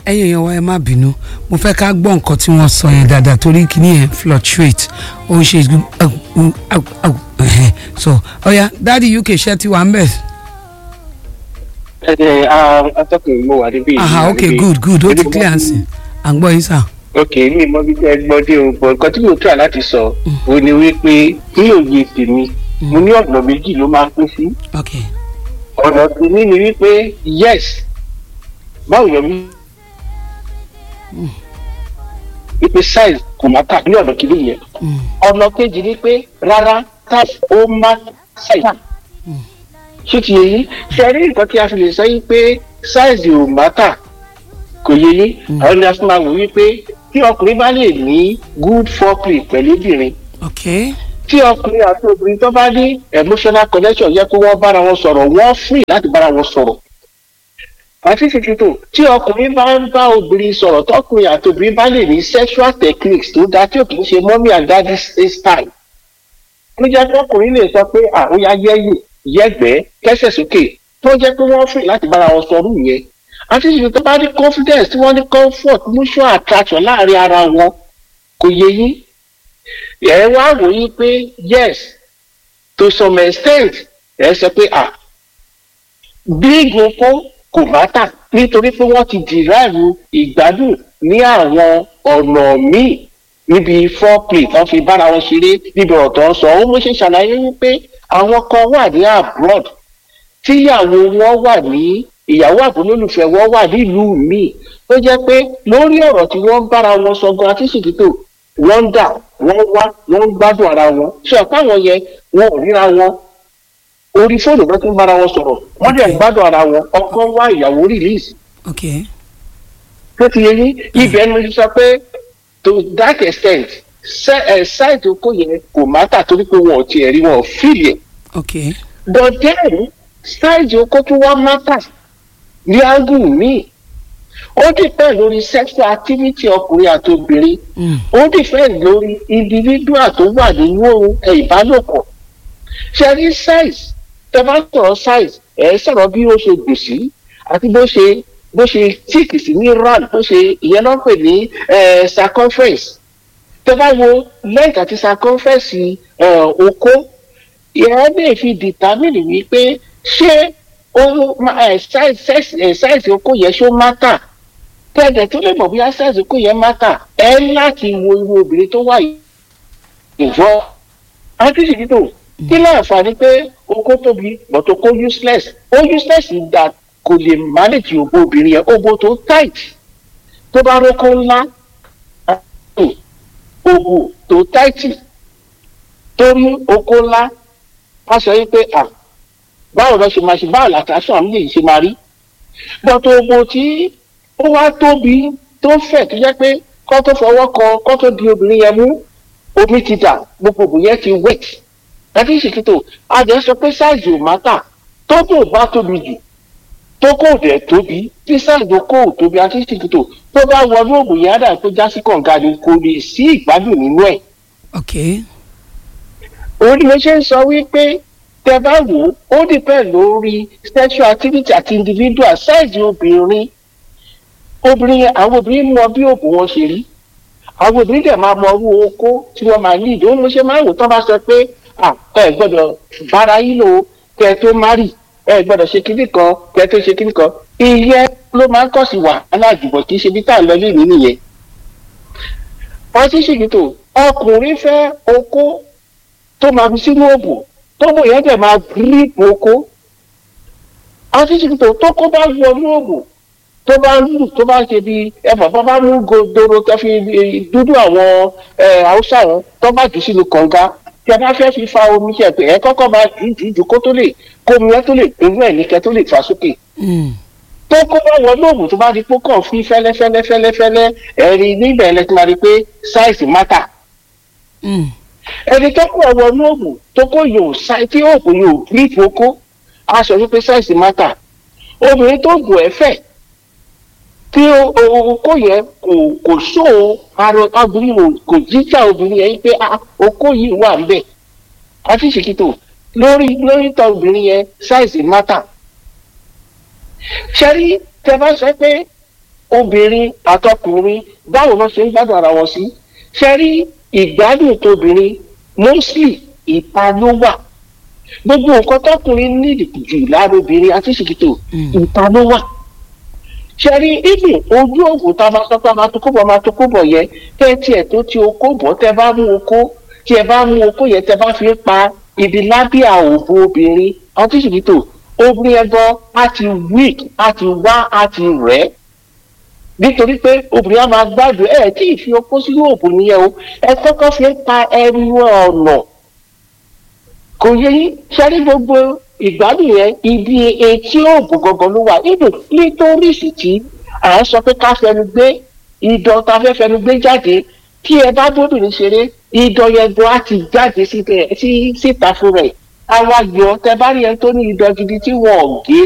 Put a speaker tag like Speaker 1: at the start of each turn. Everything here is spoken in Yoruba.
Speaker 1: ẹ̀yin èèyàn wa ẹ má bínú mo fẹ́ ká gbọ́ nǹkan tí wọ́n sọ yẹn dáadáa torí kíní yẹn fluctuate ó ń ṣe so ọ̀ya dáàdi uk ṣẹ́ ti wà ń bẹ̀.
Speaker 2: ẹ ẹ atọ́kùn mo wà níbí.
Speaker 1: aha ok good good ó ti clear nsìn à ń gbọ́ yín sà.
Speaker 2: ok mi mọ bí tẹ gbọ́ dé o bọ̀ nǹkan tí mo try láti sọ o ni wípé ní òye tèmi mo ní ọ̀nà méjì ló máa ń pín sí.
Speaker 1: ok
Speaker 2: ọ̀nà tèmi ni wípé yes báwo yọ mí wípé size kò má tà ní ọ̀nà kìíní yẹn ọ̀nà kejì ni pé rárá tap ó má size ṣé ti yẹ yín ṣe rí nǹkan tí a fi lè sọ yín pé size ò má tà kò yẹ yín àwọn ni a fi máa wò wípé tí ọkùnrin bá lè ní good foreplay pẹ̀lú obìnrin
Speaker 1: ok
Speaker 2: tí ọkùnrin àti obìnrin tó bá ní emotional connection yẹ kó wọ́n bára wọn sọ̀rọ̀ wọ́n free láti bára wọn sọ̀rọ̀ àti ṣètìtò tí ọkùnrin bá ń bá obìnrin sọ̀rọ̀ tọkùnrin àti obìnrin bá lè ní sexual techniques tó dáa tí ò kì í ṣe mommy and daddy style ló jẹ́ pé ọkùnrin lè sọ pé àwọn ya yẹ́yìn yẹ́gbẹ́ kẹ́sẹ̀ sókè tó jẹ́ pé wọ́n free láti bára wọn sọ̀rọ̀ yẹn àti ṣètìtò tó bá ní confidence tí wọ́n ní comfort mutual attraction láàrin ara wọn kò yẹ yín ẹ wá wò yín pé yes to some extent ẹ sọ pé ah big oko kò má tà nítorí pé wọ́n ti dìráàlú ìgbádùn ní àwọn ọ̀nà míì níbi foreplay tán fi bára wọn ṣeré níbi ọ̀rọ̀ tó ń sọ ó mú ṣe ṣàlàyé wípé àwọn kan wà ní abroad tíyàwó wọn wà ní ìyàwó àbúlólùfẹ́ wọn wà nílùú míì tó jẹ́ pé lórí ọ̀rọ̀ tí wọ́n ń bára wọn sọ gan àti ṣètìtò wọ́n ń dà wọ́n wá wọ́n ń gbádùn ara wọn ṣe ọ̀pá wọn yẹn wọn ò ríra wọn orí fóònù ló ti ń bára wọn sọ̀rọ̀ wọ́n dẹ̀ ń gbádùn ara wọn ọkọ wá ìyàwó release.
Speaker 1: ok
Speaker 2: tó ti yẹ yín ibẹ̀ ni mo ti sọ pé to that extent ṣáìtì oko yẹn kò má tà torí pé wọn ò tiẹ̀ rí wọn ò fìlì ẹ̀.
Speaker 1: ok
Speaker 2: but then ṣáìtì oko tún wá má tà ní ágùn míì ó dìpẹ́ lórí sexual activity ọkùnrin àti obìnrin ó dìpẹ́ lórí individual tó wà nínú ìbálòpọ̀ ṣe rí size tẹ bá sọ̀rọ̀ size ẹ̀ sọ̀rọ̀ bí ó ṣe gùn sí àti bó ṣe bó ṣe tíìkì sí ní round bó ṣe ìyẹn náà pè ní circumference tẹ bá wo length àti circumference okó ìyẹn lè fi determine wípé ṣé size okó yẹn ṣó mátà tẹ̀dẹ̀ tó lè mọ̀ bóyá size okó yẹn mátà ẹ láti wo irú obìnrin tó wà yìí ìfọ́ àti ṣètìtò kí láǹfààní pé oko tóbi but oko useless ó useless ìgbà kò lè manage ògbó obìnrin yẹn ògbó tó tight tó bá rókó ńlá ògbó tó tight torí oko ńlá wọ́n sọ yín pé à báwo lọ ṣe máa ṣe báwo làtàṣọ àmì lè ṣe máa rí but ògbó tí ó wá tóbi tó fẹ̀ tó jẹ́ pé kọ́ tó fọwọ́ kan kọ́ tó di obìnrin yẹn mú omi ti dà gbogbo ògbó yẹn ti wet láti ṣètìtò àjẹ́ sọ pé sáìzì ò máta tó kò bá tóbi jù tó kò dẹ̀ tóbi tí sáìzì kò tóbi àti ṣètìtò tó bá wọnú òògùn yẹn àdá tó já sí kànga ni kò lè sí ìgbádùn nínú ẹ̀.
Speaker 1: ok
Speaker 2: òun ni mo ṣe ń sọ wípé tẹ bá wò ó ó dìpẹ́ lórí sexual activity àti individual sáìzì obìnrin obìnrin àwọn obìnrin mọ bí òògùn wọn ṣe rí àwọn obìnrin dẹ̀ máa mọ owó okó tí wọ́n máa ní ìdí ó mo ṣe máa wò tán bá sọ pé ẹ gbọ́dọ̀ bára yín lò kẹ tó márì ẹ gbọ́dọ̀ ṣe kíní kan kẹ tó ṣe kíní kan ìyẹn ló máa ń kọ̀ sí wàhálà àjùbọ̀ kì í ṣe bí tá à ń lọ lé mi nìyẹn. wọ́n ti ṣèkìtò ọkùnrin fẹ́ okó tó máa fi sínú òbò tó bò yẹn dẹ̀ máa gírípù okó. wọ́n ti ṣèkìtò tó kó bá wọnú òbò tó bá lù tó bá ṣe bí ẹfọ bá bá mú godoro tó fi dúdú àwọn haúsá wọn tó bá jù sínú kànga tí a bá fẹ́ fi fa omi ṣe pé ẹ kọ́kọ́ máa jù jù jù kó tó lè kó omi ẹ tó lè pinnu ẹ̀ ní kẹ́ tó lè fà sókè. tó kó bá wọ lóògùn tó bá di pé kàn fi fẹ́lẹ́fẹ́lẹ́ fẹ́lẹ́fẹ́lẹ́ ẹ̀rí níbẹ̀ ẹ̀ ti máa rí pé sáìsì mátà. ẹni tó kó ọwọ́ lóògùn tó kó yòó tí oògùn yòó ní ìfowókó a sọ wípé sáìsì mátà. obìnrin tó gùn ẹ fẹ̀ tí okó yẹn kò kò sóò ara obìnrin kò jíjà obìnrin yẹn pé okó yìí wà níbẹ̀ àti ṣèkìtò lórí lórí tọ obìnrin yẹn ṣáìsì mátà. ṣẹ́rí tẹ bá sọ pé obìnrin àtọkùnrin báwo ló ṣe ń gbádùn ara wọn sí ṣe rí ìgbádùn tóbìnrin mostly ìta ló wà gbogbo nǹkan tọkùnrin nídìí jù lára obìnrin àti ṣìkìtò ìta ló wà ṣe rí ibi ojú òògùn tá a máa sọ pé a máa tó kóbọ̀ máa tó kóbọ̀ yẹn tẹ́ tiẹ̀ tó ti okó bọ̀ tẹ́ bá mú okó tí ẹ bá mú okó yẹn tẹ́ bá fi pa ibi lábíà òbò obìnrin àti ṣìkìtò obìnrin ẹgbọ́ á ti weak á ti wá á ti rẹ̀ nítorí pé obìnrin á máa gbádùn ẹ̀ tí ì fi okó sínú òbò nìyẹn o ẹ kọ́kọ́ fi pa ẹrù ọ̀nà kò yẹ yín sẹ́rí gbogbo ìgbádùn yẹn ibi etí òògùn gangan ló wà nínú nítorísì tí à ń sọ pé ká fẹnu gbé ìdán tá a fẹ́ fẹnu gbé jáde tí ẹ bá bóbìnrin ṣeré ìdán yẹn gan á ti jáde síta fún rẹ̀ àwa yọ tẹ bá rí ẹni tó ní ìdán gidi tí wọn ò gé